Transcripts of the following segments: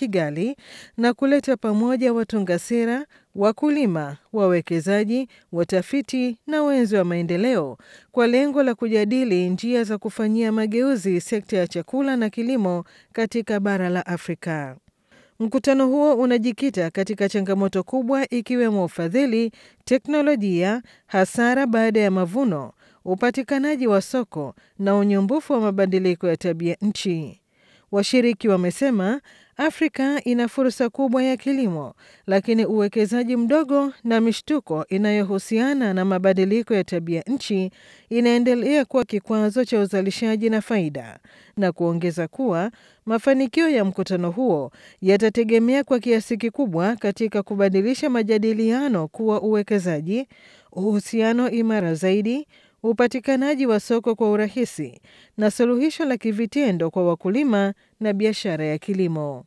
Kigali na kuleta pamoja watunga sera, wakulima, wawekezaji, watafiti na wenzi wa maendeleo kwa lengo la kujadili njia za kufanyia mageuzi sekta ya chakula na kilimo katika bara la Afrika. Mkutano huo unajikita katika changamoto kubwa ikiwemo ufadhili, teknolojia, hasara baada ya mavuno, upatikanaji wa soko na unyumbufu wa mabadiliko ya tabia nchi. Washiriki wamesema Afrika ina fursa kubwa ya kilimo, lakini uwekezaji mdogo na mishtuko inayohusiana na mabadiliko ya tabia nchi inaendelea kuwa kikwazo cha uzalishaji na faida, na kuongeza kuwa mafanikio ya mkutano huo yatategemea kwa kiasi kikubwa katika kubadilisha majadiliano kuwa uwekezaji, uhusiano imara zaidi upatikanaji wa soko kwa urahisi na suluhisho la kivitendo kwa wakulima na biashara ya kilimo.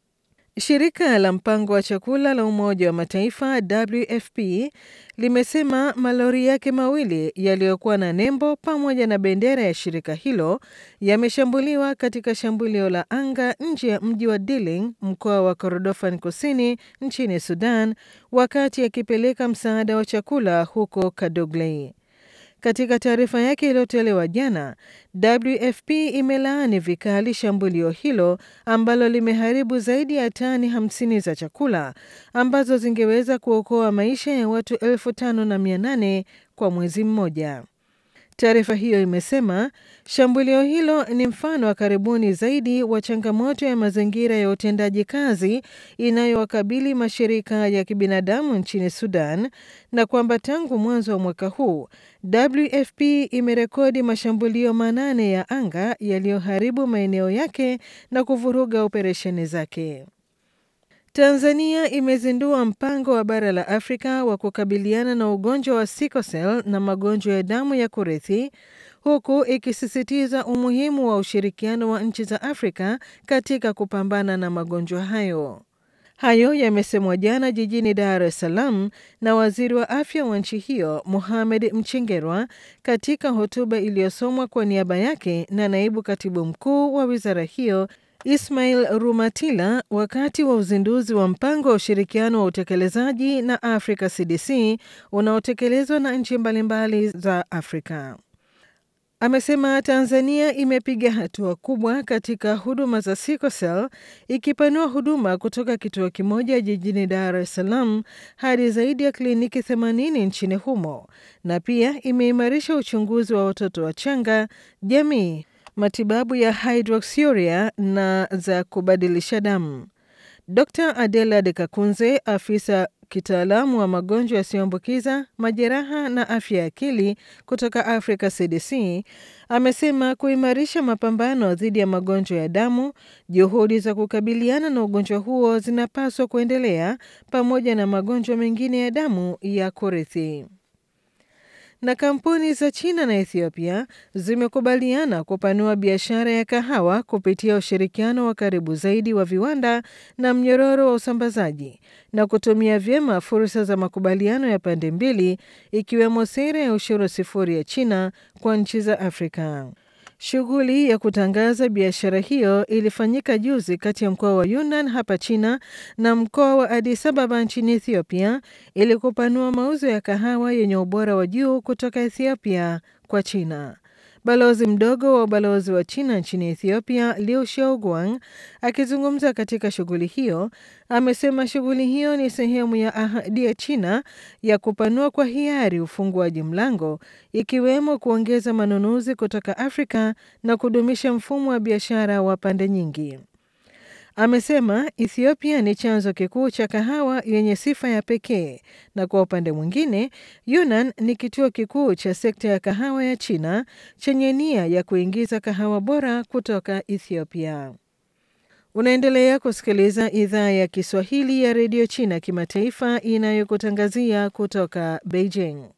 Shirika la mpango wa chakula la Umoja wa Mataifa WFP limesema malori yake mawili yaliyokuwa na nembo pamoja na bendera ya shirika hilo yameshambuliwa katika shambulio la anga nje ya mji wa Diling, mkoa wa Kordofan Kusini nchini Sudan, wakati akipeleka msaada wa chakula huko Kadoglei. Katika taarifa yake iliyotolewa jana, WFP imelaani vikali shambulio hilo ambalo limeharibu zaidi ya tani 50 za chakula ambazo zingeweza kuokoa maisha ya watu elfu tano na mia nane kwa mwezi mmoja. Taarifa hiyo imesema shambulio hilo ni mfano wa karibuni zaidi wa changamoto ya mazingira ya utendaji kazi inayowakabili mashirika ya kibinadamu nchini Sudan na kwamba tangu mwanzo wa mwaka huu WFP imerekodi mashambulio manane ya anga yaliyoharibu maeneo yake na kuvuruga operesheni zake. Tanzania imezindua mpango wa bara la Afrika wa kukabiliana na ugonjwa wa sickle cell na magonjwa ya damu ya kurithi huku ikisisitiza umuhimu wa ushirikiano wa nchi za Afrika katika kupambana na magonjwa hayo. Hayo yamesemwa jana jijini Dar es Salaam na waziri wa afya wa nchi hiyo Mohamed Mchengerwa katika hotuba iliyosomwa kwa niaba yake na naibu katibu mkuu wa wizara hiyo Ismail Rumatila wakati wa uzinduzi wa mpango wa ushirikiano wa utekelezaji na Africa CDC unaotekelezwa na nchi mbalimbali za Afrika. Amesema Tanzania imepiga hatua kubwa katika huduma za sickle cell ikipanua huduma kutoka kituo kimoja jijini Dar es Salaam hadi zaidi ya kliniki 80 nchini humo na pia imeimarisha uchunguzi wa watoto wachanga, jamii, matibabu ya hydroxyuria na za kubadilisha damu. Dr. Adela De Kakunze, afisa kitaalamu wa magonjwa yasiyoambukiza, majeraha na afya ya akili kutoka Africa CDC, amesema kuimarisha mapambano dhidi ya magonjwa ya damu, juhudi za kukabiliana na ugonjwa huo zinapaswa kuendelea pamoja na magonjwa mengine ya damu ya kurithi na kampuni za China na Ethiopia zimekubaliana kupanua biashara ya kahawa kupitia ushirikiano wa karibu zaidi wa viwanda na mnyororo wa usambazaji na kutumia vyema fursa za makubaliano ya pande mbili ikiwemo sera ya ushuru sifuri ya China kwa nchi za Afrika. Shughuli ya kutangaza biashara hiyo ilifanyika juzi kati ya mkoa wa Yunnan hapa China na mkoa wa Addis Ababa nchini Ethiopia ili kupanua mauzo ya kahawa yenye ubora wa juu kutoka Ethiopia kwa China. Balozi mdogo wa ubalozi wa China nchini Ethiopia, Liu Xiaoguang, akizungumza katika shughuli hiyo, amesema shughuli hiyo ni sehemu ya ahadi ya China ya kupanua kwa hiari ufunguaji mlango, ikiwemo kuongeza manunuzi kutoka Afrika na kudumisha mfumo wa biashara wa pande nyingi. Amesema Ethiopia ni chanzo kikuu cha kahawa yenye sifa ya pekee na kwa upande mwingine, Yunnan ni kituo kikuu cha sekta ya kahawa ya China chenye nia ya kuingiza kahawa bora kutoka Ethiopia. Unaendelea kusikiliza idhaa ya Kiswahili ya redio China kimataifa inayokutangazia kutoka Beijing.